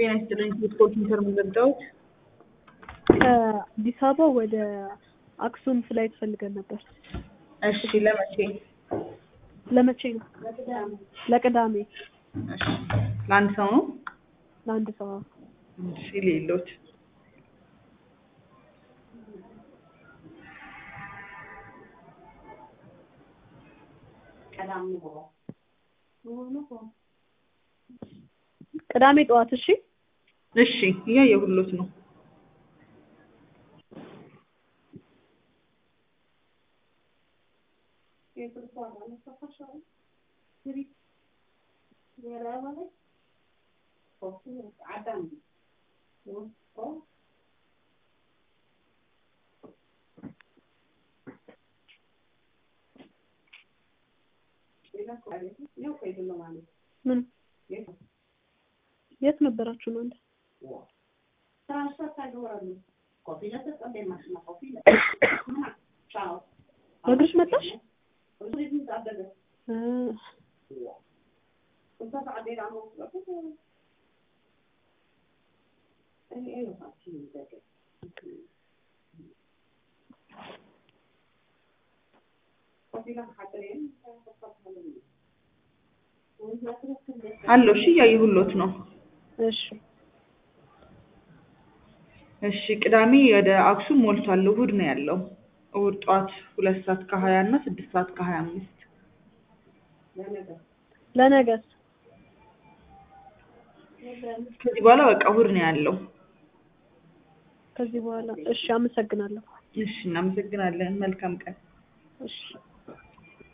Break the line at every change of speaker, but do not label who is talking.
ጤና ይስጥልኝ ስፖርት ሴንተር የምንዘጋውት
ከአዲስ አበባ ወደ አክሱም ፍላይት ፈልገን ነበር።
እሺ ለመቼ
ለመቼ ነው? ለቅዳሜ
እሺ ለአንድ ሰው ነው
ለአንድ ሰው።
እሺ ሌሎች
ቅዳሜ ጠዋት። እሺ
እሺ እያየሁሎት ነው
ምን የት ነበራችሁ ነው እንዴ? በእግርሽ መጣሽ? እ
አለው። እሺ እያየሁሎት ነው።
እሺ
እሺ ቅዳሜ ወደ አክሱም ሞልቷል። እሑድ ነው ያለው። እሑድ ጠዋት ሁለት ሰዓት ከሀያ እና ስድስት ሰዓት ከሀያ አምስት
ለነገስ
ከዚህ በኋላ በቃ እሑድ ነው ያለው።
ከዚህ በኋላ እሺ፣ አመሰግናለሁ።
እሺ እናመሰግናለን። መልካም ቀን።
እሺ